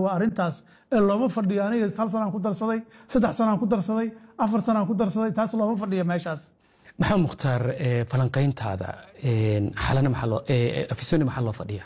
waa arrintaas ee looma fadhiyo aniga hal sanaan ku darsaday saddex sanaan ku darsaday afar sanaan ku darsaday taas looma fadhiyo meeshaas maxamed mukhtaar eh, falanqayntaada eh, xalana maxaa loo eh, afisoni maxaa loo fadhiya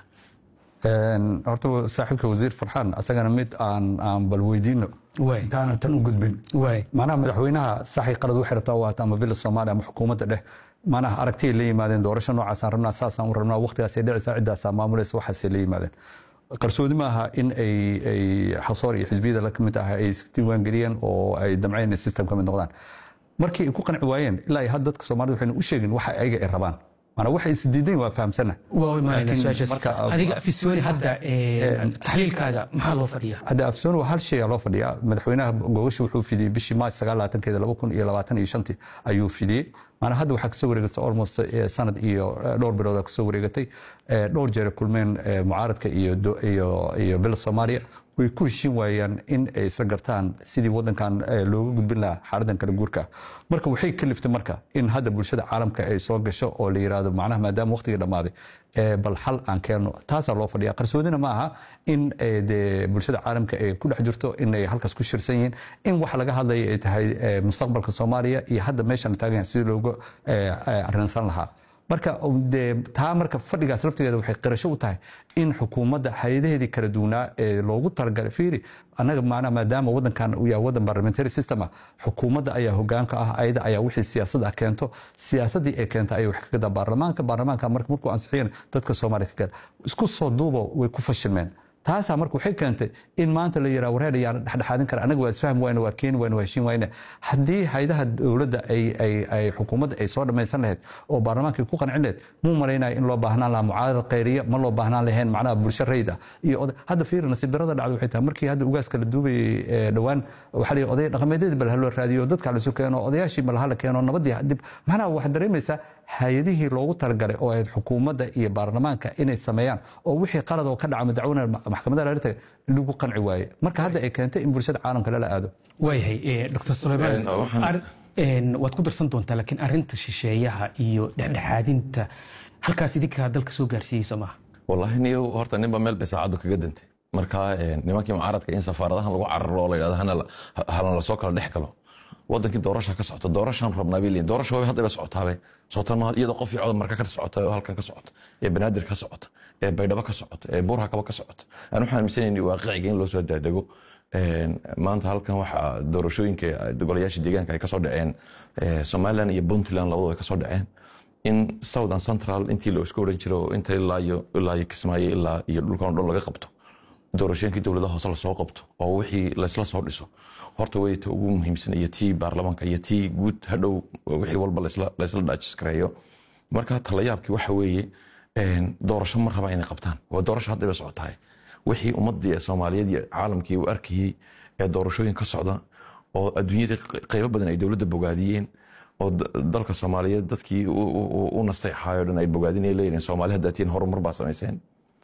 Een, horta saaxiibka wasiir farxaan asagana mid aan aan bal weydiino Waay. intaanan tan u gudbin waay macnaha madaxweynaha saxi qalad waxay rabtaa waata ama villa soomaaliya ama xukuumadda dheh macnaha aragtiyay la yimaadeen doorasho noocaasaan rabnaa saasaan u rabnaa waqtigaasay dhicaysaa ciddaasaa maamulaysa waxaasay la yimaadeen qarsoodi ma aha in ay ay xasoor iyo xisbiyada la kamid ah ay isdiiwaangeliyeen oo ay damceen in system ka mid noqdaan markii ay ku qanci waayeen ilaa ay hadda dadka soomaalida waxayna u sheegin waxa ayaga ay rabaan maanaa waxay isdiidayn waa fahamsana waa imaanayna Laakiin su-aashaas marka- adiga afisoni hadda eh, taxliilkaaga maxaa loo fadhiya hadda afsoon waa hal shay aa loo fadhiyaa madaxweynaha gogasha wuxuu fidiyey bishii maarch sagaalaatankeeda laba kun iyo labaatan iyo shantii ayuu fidiyey maanaa hadda waxaa kasoo wareegatay almost eh, sanad iyo eh, dhowr bilooda kasoo wareegatay Eh, dhowr jeer kulmeen eh, mucaaradka iyo do- iyo iyo bila soomaaliya way ku heshiin waayaan in ay isla gartaan sidii wadankan eh, looga gudbin lahaa xaaladan kala guurka ah marka waxay kaliftay marka in hadda bulshada caalamka ay soo gasho oo la yiraahdo macnaha maadaama waqtigii dhammaaday eh, bal xal aan keenno taasaa loo fadhiya qarsoodina ma aha in eh, dee bulshada caalamka ay ku dhex jirto in ay halkaas ku shirsan yihiin in waxa laga hadlaya ay tahay eh, mustaqbalka soomaaliya iyo hadda meeshan taagan yahay sidii looga eh, eh, arrinsan lahaa marka dee taa marka fadhigaas laftigeeda waxay qirasho u tahay in xukuumadda hay-adaheedii kala duwanaa ee loogu talagalay fiiri annaga maanaa maadaama wadankan uu yahay wadan parliamentary system ah xukuumadda ayaa hogaanka ah ayada ayaa wixii siyaasad ah keento siyaasaddii ay keenta ayay wax ka gadaa baarlamaanka baarlamaanka marka markuu ansixiyeen dadka soomaaliya ka gada isku soo duubo way ku fashilmeen taasaa marka waxay keentay in maanta la yiraa wareer ayaan dhexdhexaadin kara anaga waa isfahmi wayne waa keeni wayne waa heshiin wayne haddii haydaha dowladda ay ay ay xukuumadda ay soo dhammaysan lahayd oo baarlamaanka ay ku qancin lahayd muu malaynaya in loo baahnaan lahaa mucaarad khayriya ma loo baahnaan lahayn macnaha bulsho rayid ah iyo oday hadda fiiri nasiib darada dhacda waxay tahay markii hadda ugaaska la duubayay ee dhowaan waxaa la yidhi oday dhaqameedyadii bal haloo raadiyo dadka lasu keeno odayaashii bal hala keeno nabadii dib macnaha waxaad dareemaysaa hay-adihii loogu talagalay oo ahayd xukuumadda iyo baarlamaanka inay sameeyaan oo wixii qalad oo ka dhaca madaxweyne maxkamadaha laga tagay lagu qanci waaye marka hadda ay keentay in bulshada caalamka lala aado waayahay eh, dr sulaymaan Een, waxaan- ar- een, waad ku darsan doontaa laakiin arinta shisheeyaha iyo dhexdhexaadinta halkaas idinkaa dalka soo gaarsiiyey soo maaha wallaahi niyo horta ninba meel bay saacaddu kaga dantay marka een, nimankii mucaaradka in safaaradahan lagu cararo oo la yidhahdo hana la- halan lasoo kala dhex galo wadankii doorasha ka socota doorashaan rabnaa bay leeyihin doorasha way haddaba socotaabe socotan maaha iyadoo qof iyo codod marka ka socota oo halkan ka socota ee banaadir ka socota ee baydhabo ka socota ee buurhakaba ka socota aan waxaan aaminsanayni waaqiciga in loo soo daadego Een, maanta halkan waxaa doorashooyinka golayaasha deegaanka ay kasoo dhaceen ee, somaliland iyo puntland labadaba ay kasoo dhaceen in southern central intii la isku oran jiro inta ilaa iyo ilaa iyo kismaayo ilaa iyo dhulkan oo dhan laga qabto doorashooyinkii dowladaha hoose lasoo qabto oo wixii laysla soo dhiso horta way ta ugu muhiimsan iyo tii baarlamaanka iyo tii guud hadhow wixii walba laysla laysla dhaajiskareeyo marka talayaabkii waxa weeye een, doorasho ma raba inay qabtaan waa doorasho haddaba socotahay wixii ummadii ee soomaaliyeed iyo caalamkii uu arkayey ee doorashooyin ka socda oo adduunyadii qeybo badan ay dowladda bogaadiyeen oo da- dalka soomaaliyeed dadkii u- u u- u nastay xaayo dhan ay bogaadinay leeyihin soomaali haddaatiin horumar baa samayseen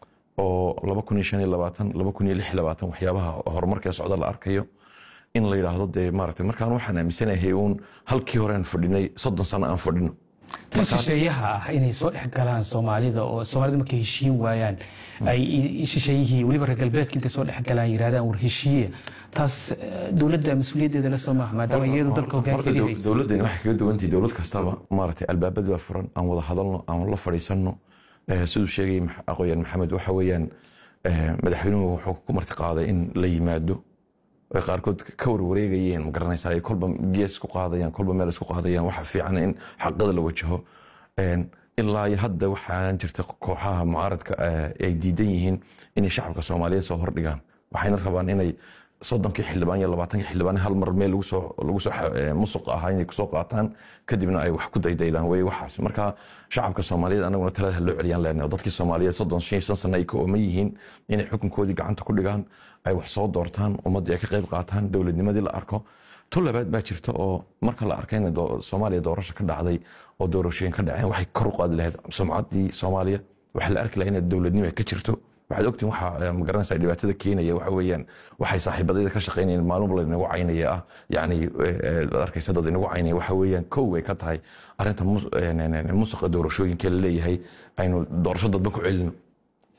oo laba kun iyo shan iyo labaatan laba kun iyo lix iyo labaatan waxyaabaha horumarkee socda la arkayo in la yidhaahdo dee maaragtay markaan waxaan aaminsanahay uun halkii hore aan fadhinay soddon sano aan fadhino tan shisheeyaha ah inay soo dhex galaan soomaalida oo soomaalida markay heshiin waayaan ay i- shisheeyihii weliba reer galbeedka intay soo dhex galaan yidhahdaan war heshiiya taas eh, dowladda mas-uuliyaddeeda la soo maaha maadaama iyadu dalka Horta hogaankeeda dow- haysa dowladdani waxay kaga duwantahay dowlad kastaba maaragtay albaabada waa furan aan wada hadalno aan la fadhiisanno Eh, siduu sheegay Max- aqoonyahan maxamed waxa weeyaan eh, madaxweynuhu wuxuu ku marti qaaday in la yimaado ay qaarkood ka warwareegayeen ma garanaysaa ay kolba gees ku qaadayaan kolba meel isku qaadayaan waxa fiican in xaqada la wajaho Een, ilaa iyo hadda waxaan jirta kooxaha mucaaradka eh, ay diidan yihiin inay shacabka soomaaliyeed soo hordhigaan waxayna rabaan inay soddonkii xildhibaan iyo labaatankii xildhibaan hal mar meel lagu soo lagu soo xa- eh, musuq ahaa inay kusoo qaataan kadibna ay wax ku daydaydaan wey waxaas marka shacabka soomaaliyeed anaguna talada ha loo celiyaan leenahay oo dadkii soomaaliyeed soddon shan iyo shan sano ay ka ooman yihiin inay xukunkoodii gacanta ku dhigaan ay wax soo doortaan ummaddii ay ka qayb qaataan dowladnimadii la arko tu labaad baa jirta oo marka la arkay in doo- soomaaliya doorasho ka dhacday oo doorashooyin ka dhaceen waxay kor u qaadi lahayd sumcaddii soomaaliya waxaa la arki lahaa in dowladnimo ay ka jirto waxaad ogtiin waxa eh, ma garanaysaa dhibaatada keenaya waxa weeyaan waxay saaxiibadayda ka shaqaynayeen maalin la inagu caynaya ah yacni eh, eh, ad arkaysa dad inagu caynaya waxa weeyaan kow ay ka tahay arrinta mus- eh, ne- ne- ne- musuqa doorashooyinka la leeyahay aynu doorasho dadban ku celino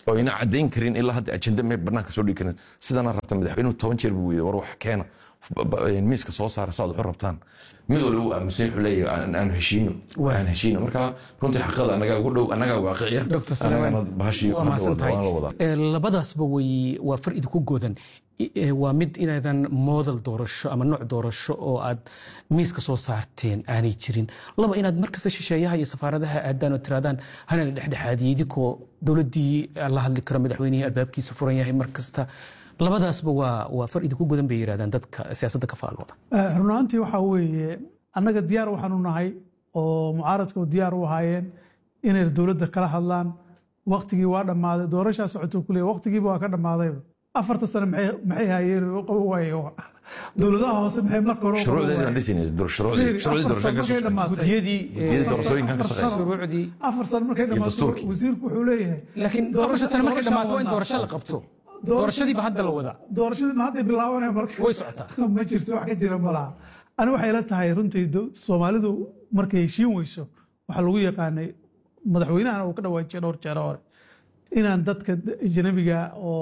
oo ina caddayn karin ilaa hadda ajenda mee banaanka soo dhigi karin sidana rabta madaxweynuhu toban jeer buu weyday war wax keena ba- ba- miiska soo saara saad waxu rabtaan mid walba uu aaminsan wuxuu leeyahay aan- aan heshiino aan heshiino marka runtii xaqada anagaa ugu dhow anagaa waaqicia Dr. Sulaiman, anagana bahashii waa hadda mahadsan wada tahay. waan la wadaa Ee, labadaasba way waa far idinku godan I- ee, waa mid inaadan moodal doorasho ama nooc doorasho oo aad miiska soo saarteen aanay jirin laba inaad markasta shisheeyaha iyo safaaradaha aadaan oo tiraadaan hana la dhexdhexaadiyo idinkoo dowladdii la hadli karo madaxweynihii albaabkiisa furan yahay markasta labadaasba waa waa far idinku godan bay yidhahdaan dadka siyaasadda ka faalooda Eh, run ahaantii waxaa weeye annaga diyaar waxaanu nahay oo mucaaradka diyaar u ahaayeen inay dowladda kala hadlaan waktigii waa dhammaaday doorashaa socoto kuleeya waktigiiba waa ka dhammaadayba afarta sane maxay maxay hayeen oo qaban waaye dowladaha hoose maxay marka hore u qaban shuruucdeedii waayeen? baan dhisaynay shuruucdii Fiiri, shuruucdii afar doorashooyinka sano markay ka soo dhammaatay. gudiyadii gudiyadii doorashooyinkan ka afar shaqeeya sano- shuruucdii afar sano markay dhammaato dastuurkii. wasiirku wuxuu leeyahay laakiin afarta sano markay dhammaato waa in doorasho la qabto doorashadiiba hadda la wadaa doorashadii ma hadday bilaabanaya marka way socotaa ma jirto wax ka jira malaha ani waxay ila tahay runtii do- soomaalidu markay heshiin weyso waxaa lagu yaqaanay madaxweynahana uu ka dhawaajiyay dhowr jeer hore inaan dadka ajnabiga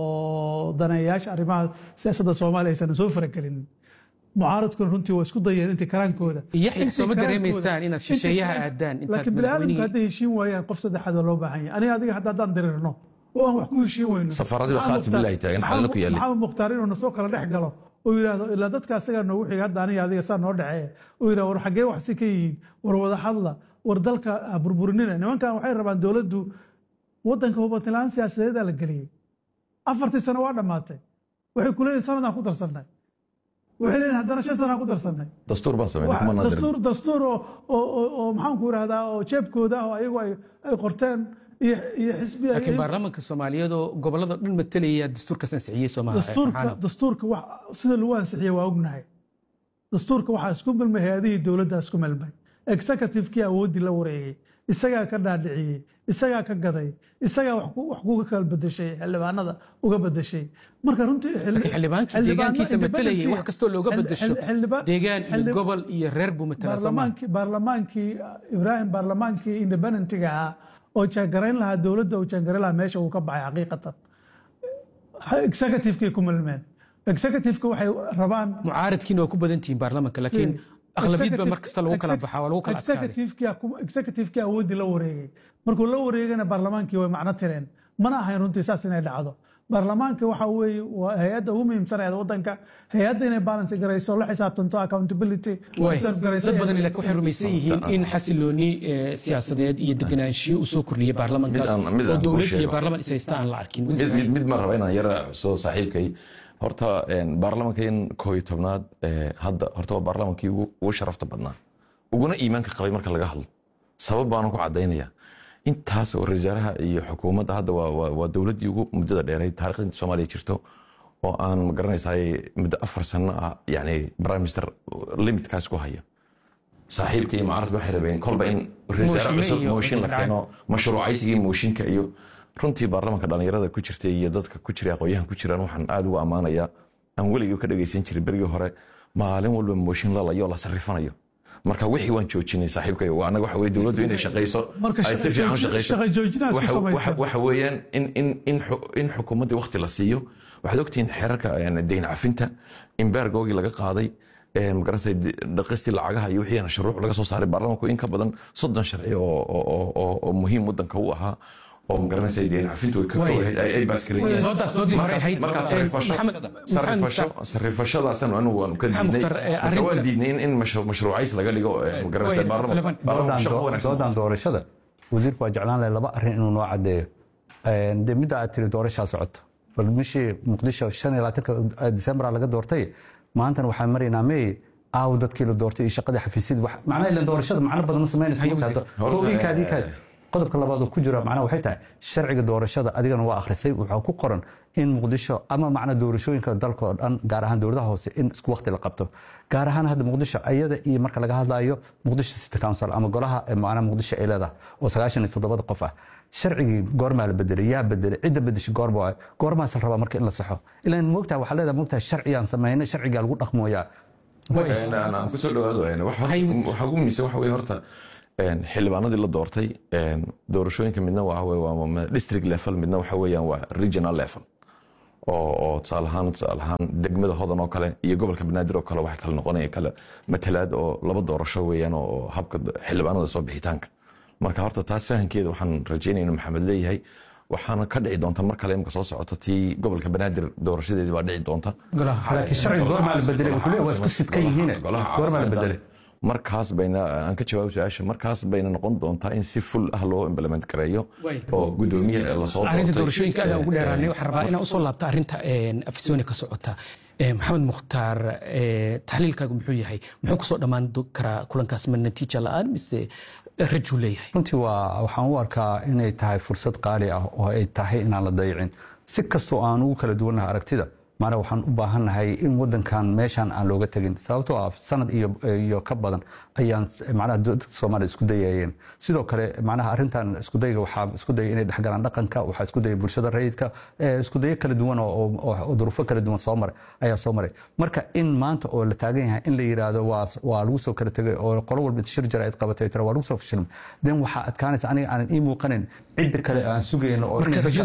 oo daneeyayaasha arrimaha siyaasadda soomaaliya aysan soo faragelinin mucaaradkuna runtii waa isku dayeen intii karaankooda Yaxya, Intii soo ma karaankooda- dareemaysaan inaad shisheeyaha intii- aadaan intaad laakiin biniaadamku madaxweynihii- hadday heshiin waayaan qof saddexaad oo loo baahan yahay aniga adiga hadda haddaan dirirno oo aan wax ku heshiin weyno Safaaradiba Maxamed khaatib Mukhtaar- billahi taagan, xalna ku yaalin. maxamed mukhtaar inuu nasoo kala dhex galo oo yidhaahdo ilaa dadka asagaa noogu xiga hadda aniga adiga saa noo dhexeeya oo yidhahdo war xaggee wax si ka yihiin war wada hadla war dalka ha burburinina nimankan waxay rabaan dowladdu waddanka hubantilaan siyaasadeedaa la geliyey afartii sano waa dhammaatay waxay ku leeyihin sanadaan ku darsannay waxay leeyihin haddana shan sanaan ku darsannay dastuur baan sameynay Wax- kuma nadirin dastuur dastuur oo oo oo- oo maxaanku irahdaa oo jeebkooda ah oo ayagu ay ay qorteen iyo iyo xisbi ay- laakiin baarlamaanka soomaaliyeed oo gobolada dhan matalaya dastuurkaas ansixiyey soomaha dastuurka dastuurka wax sida lagu ansixiyey waa ognahay dastuurka waxaa isku milmay hay-adihii dowladda isku milmay executive-kii awooddii la wareegay isagaa ka dhaadhiciyey isagaa ka gaday isagaa wax ku- wax kuga kala bedeshay xildhibaanada uga bedeshay marka runtii xil- laakiin xildhibaankii xildhibaano deegaankiisa matalayay independent- wax kastoo looga xil- bedesho xil- xildhibaan- deegaan iyo xildhib- gobol iyo reer buu matalaa soomaha baarlamaankii baarlamaankii ibraahim baarlamaankii independentiga ahaa oo jaangarayn lahaa dowladda uu jaangarayn lahaa meesha uu ka baxay xaqiiqatan executive-kii ku milmeen executive-ka waxay rabaan mucaaradkiina waa ku badan tihiin baarlamaanka laakiin aqlabiyadba mar kasta lagu kala baxaa waa lagu kala adkaaday adkaaday executive-kii awooddii la wareegay markuu la wareegana baarlamaankii way macno tireen mana ahayn runtii saas inay dhacdo baarlamaanka waxa weeye waa hay-adda ugu muhiimsanayd waddanka hay-adda inay balance garayso la xisaabtanto accountability Waay. observe garayso dad badan laakiin waxay rumaysan yihiin in xasilooni eh, siyaasadeed iyo deganaanshiyo uu soo kordhiyey baarlamankaas Mid aan- mid oo aan kuu dowlad iyo sheego. baarlaman is haysta aan la arkin mid mid mid ma raba inaan yara soo saaxiibkay horta een, baarlamankan koo iyo tobnaad ee, hadda horta waa baarlamankii ugu ugu sharafta badnaa uguna iimaanka qabay marka laga hadlo sabab baanan ku cadaynaya intaas oo rasaaraha iyo xukuumadda hadda waa- waa waa dowladdii ugu muddada dheeray taariikhda inta soomaaliya jirto oo aan ma garanaysaay muddo afar sano ah yani prime minister limitkaas ku haya saaxiibka iyo mucaaradka waxay rabeen kolba in rasaare Mooshinno cusub iyo mooshin la racay. keeno mashruucaysigii mooshinka iyo runtii baarlamanka dhalinyarada ku jirtay iyo dadka ku jiray aqoonyahan ku jiraan waxaan aad ugu ammaanayaa aan weligii ka dhagaysan jiray berigii hore maalin walba mooshin lalayo la sarrifanayo marka wixii waan joojinay saaxiibkayo waa anaga waxa weye dowladdu inay shaqayso Marka ay si shaqa fiican u joojin- shaqayso shaqa joojinaad isku Waxa- samaysaa. waxa- waxa weeyaan in in in xu- in xukuumaddii waqti la siiyo waxaad ogtihiin xeerarka yani, deyn cafinta imbergoogii laga qaaday ee, magaranaysa di- dhaqistii lacagaha iyo wixii shuruuc laga soo saaray baarlamanku in ka badan soddon sharci oo oo- oo- oo oo muhiim wadanka u ahaa oo magaranaysa deyn cafintu ay ka Waay. koobahayd ay ay baaskareeyeen Doodaas doodii hore ahayd. markaa Eh, sarifasho Maxamed- sarifasho Maxamed- sarifashadaasan anigu waanu ka Maxamed diidnay Mukhtar, eh, marka waan arrinta- diidnay in in mashru- mashruucays laga dhigo eh, magaranaysa Waay, baarlaman Sulaiman. baarlaman shaqo wanaagsan doodan doorashada wasiirku waa jeclaan lahay laba arrin inuu noo cadeeyo Een, dee midda aad tiri doorashaa socoto bal bishii muqdisho shan iyo labaatanka disembar laga doortay maantana waxaan maraynaa may aaw dadkii la doortay iyo shaqadii xafiisyadii wax macnaha ila doorashada macno badan ma samaynaysa Haye, marka wasiir. hadda- oo inkaadi inkaadi qodobka labaad oo ku jira macnaha waxay tahay sharciga doorashada adigana waa akhrisay waxaa ku qoran in muqdisho ama macna doorashooyinka dalka oo dhan gaar ahaan dowladaha hoose in isku waqti la qabto gaar ahaan hadda muqdisho ayada iyo marka laga hadlayo muqdisho city council ama golaha ee macnaha muqdisho ay leedahay oo sagaashan iyo toddobada qof ah sharcigii goormaa la bedelay yaa bedelay cidda bedeshay goorma waay goormaas la rabaa marka in la saxo ilaan moogtahay waxaa leedahay moogtahay sharciyaan samaynay sharcigaa lagu dhaqmooyaa Een, aan aan kusoo dhawaado een, waxa Hay- waxa ugu muhiimsan waxa weeye horta xildhibaanadii la doortay doorashooyinka midna waa district level midna waxa weeyaan waa regional level oo tusaale ahaan tusaale ahaan degmada hodan oo kale iyo gobolka banaadir oo kale waxay kala noqonaya kale matalaad oo laba doorasho weeyaan oo habka xildhibaanada soo bixitaanka marka horta taas fahankeeda waxaan rajeynaya inuu maxamed leeyahay waxaana ka dhici doonta mar kale imka soo socoto tii gobolka banaadir doorashadeedii baa dhici doonta laakiin sharciga goormaa la bedelay wuxuu leeyahay waa isku sidkan yihiin goormaa la bedelay markaas bayna aan ka jawaabo su-aasha markaas bayna noqon doontaa in si ful ah loo implement gareeyo oo gudoomiyaha lasoo arrinta doorashooyinka aadaan ugu dheeraanay waxaan rabaa inaan usoo laabta arrinta afisyooni ka socota maxamed mukhtaar taxliilkaagu muxuu yahay muxuu kusoo dhammaan karaa kulankaas ma natiija la-aan mise rajuu leeyahay runtii waa waxaan u arkaa inay tahay fursad qaali ah oo ay tahay inaan la dayicin si kastoo aan ugu kala duwannahay aragtida maana waxaan u baahannahay in wadankan meeshan aan looga tegin sababtoo ah sanad iyo ka badan ayaan macnaha dadka soomaaliya isku dayayeen sidoo kale macnaha arrintan iskudayga waxaa isku dayay inay dhexgalaan dhaqanka waxaa isku dayay bulshada rayidka isku dayo kala duwan oo duruufo kala duwan soo maray ayaa soo maray marka in maanta oo la taagan yahay in la yiraahdo waa waa lagu soo kala tegay oo qolo walba shir jara ay qabatay tira waa lagu soo fashilmay den waxaa adkaanaysa aniga aanan ii muuqanin cidda kale aan sugayno oo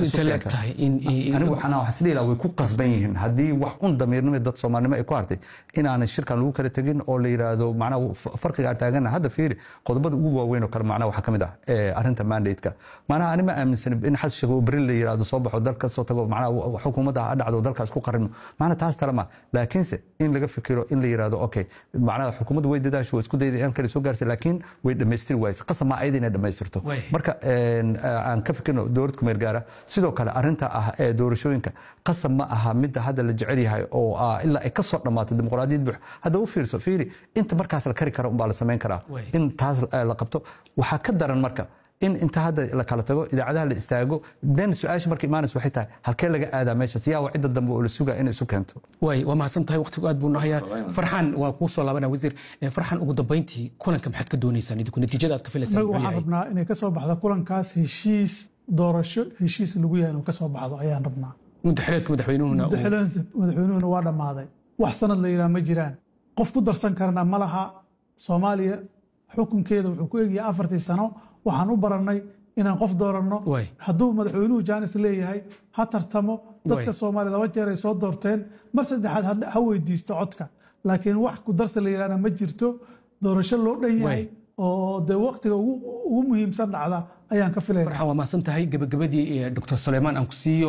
anigu waxaan waxaan isdhihi lahaa way ku qasban yihiin haddii wax un damiirnimo dad soomaalinimo ay ku hartay inaanan shirkan lagu kala tegin oo la yiraahdo macnaha farqiga aan taagana hadda fiiri qodobada ugu waaweyn oo kale macnaha waxaa ka mid ah arrinta mandate-ka macnaha ani ma aaminsan in xasan sheekh beri la yiraahdo soo baxo dalka soo tago macnaha xukuumadda ha dhacdo dalkaas ku qarino macnaha taas tale ma laakiinse in laga fikiro in la yiraahdo okay macnaha xukuumaddu way dadaasho way isku dayday in kale soo gaarsa laakiin way dhammaystiri waayse qasab ma ayada inay dhammaystirto marka aan ka fikirno dowlad kumeel gaara sidoo kale arrinta ah ee doorashooyinka qasab ma aha midda hadda la jecel yahay oo ilaa ay ka soo dhammaato dimuqraadiyad buux hadda u fiirso fiiri inta markaas la kari kara umbaa la samayn karaa in taas la qabto waxaa ka daran marka in inta hadda la kala tago idaacadaha la istaago den su-aasha marka imaanaysa waxay tahay halkee laga aadaa meeshaas yaa waa cidda dambe oo la sugaa inay isu keento way waa mahadsan tahay waqtigu aad buu nahayaa farxaan waa kuu soo laabanaya wasiir farxaan ugu dambayntii kulanka maxaad ka doonaysaan idinku natiijada aad ka filaysaan inagu waxaan rabnaa inay ka soo baxdo kulankaas heshiis doorasho heshiis lagu yahay inuu ka soo baxdo ayaan rabnaa mudaxileedka madaxweynuhuna madaxweynuhuna waa dhammaaday wax sanad la yidhaha ma jiraan qof ku darsan karna ma laha soomaaliya xukunkeeda wuxuu ku egyahay afartii sano waxaan u barannay inaan qof dooranno hadduu madaxweynuhu jaanis leeyahay ha tartamo dadka soomaaliya laba jeer ay soo doorteen mar saddexaad ha weydiisto codka laakiin wax ku darsa la yidhahna ma jirto doorasho loo dhan yahay oo dee waqtiga ugu muhiimsan dhacda ayaan ka filaya farxan waa mahadsan tahay gabagabadii doctor suleymaan aan ku siiyo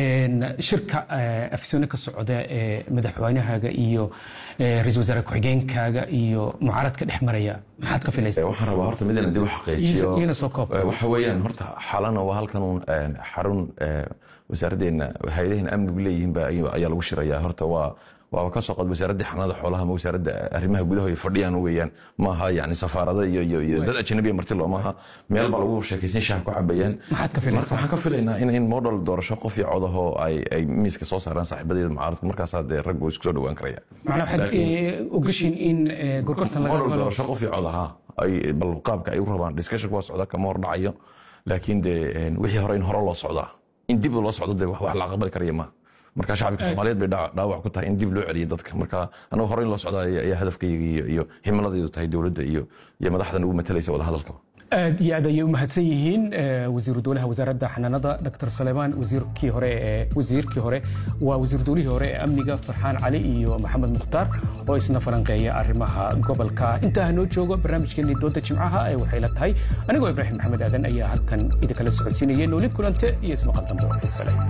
shirka afisyoone ka socda ee madaxweynahaaga iyo ra-isul wasaare ku-xigeenkaaga iyo mucaaradka dhex maraya maxaad ka filaysaa waxaan rabaa horta midana dib u xaqiijiyo iyana soo koob waxa weeyaan horta xalana waa halkan uun xarun wasaaraddeena hay-adaheena amnigu leeyihiin ba ayaa lagu shirayaa horta waa waaba ka soo qod wasaaradda xanaanada xoolaha ama wasaaradda arrimaha gudaha ay fadhiyaan weeyaan maaha yani safaarada iyo iyo iyo dad ajnabiya marti loo maaha meel baa lagu sheekaysan shaah ku cabayaan maxaad ka filaysaa marka waxaan ka filaynaa in in model doorasho qof iyo codahoo ay ay miiska soo saaraan saaxiibadeeda mucaaradka markaasaa dee raggu isku soo dhowaan karaya macnaa waxaad ogashiin in gorgortan laga model doorasho qof iyo codaha ay bal qaabka ay u rabaan discussion waa socda kama hor dhacayo laakiin dee wixii hore in hore loo socdaa in dib loo socdo dee wax la aqbali karaya maaha marka shacabka soomaaliyeed bay dhaawac ku tahay in dib loo celiyo dadka marka anagu hore in loo socda ayaa hadafkayga iyo himiladaydu tahay dowladda iyo iyo madaxdan ugu matalaysa wadahadalkaba aad iyo aad ayay u mahadsan yihiin wasiiru dowlaha wasaaradda xanaanada dr saleymaan wasiirkii hore ee wasiirkii hore waa wasiir dowlihii hore ee amniga farxaan cali iyo maxamed mukhtaar oo isna falanqeeya arrimaha gobolka intaa noo joogo barnaamijkeenii dooda jimcaha ee waxay la tahay anigoo ibraahim maxamed aadan ayaa halkan idinkala socodsiinaya nooli kulante iyo ismaqal dambe xiise leh